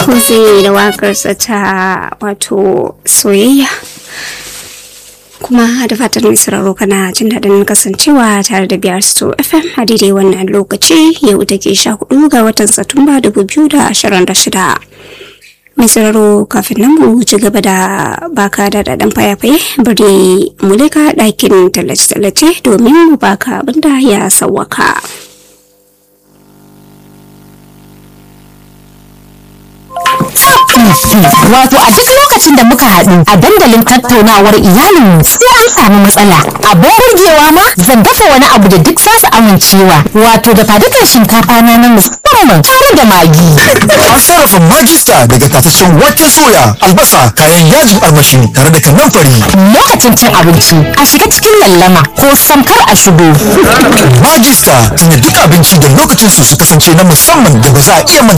Hussein da waƙarsa ta wato soyayya kuma da fatan mai sauraro kana jin daɗin kasancewa tare da biyar sto fm a daidai wannan lokaci yau take sha hudu ga watan satumba dubu biyu da ashirin da shida mai sauraro kafin nan mu ci gaba da baka da daɗin fayafaye bari mu leka ɗakin tallace-tallace domin mu baka abinda ya sawwaka. Wato a duk lokacin da muka haɗu a dandalin tattaunawar iyalinmu sai an samu matsala. Abin burgewa ma zan dafa wani abu da duk zasu amincewa. Wato da fadukan shinkafa na na musamman tare da magi. An sarrafa magista daga tataccen wake soya, albasa, kayan yajin armashi tare da kanamfari. Lokacin cin abinci a shiga cikin lallama ko samkar a shigo. Magista tana duk abinci da lokacin su su kasance na musamman da ba za a iya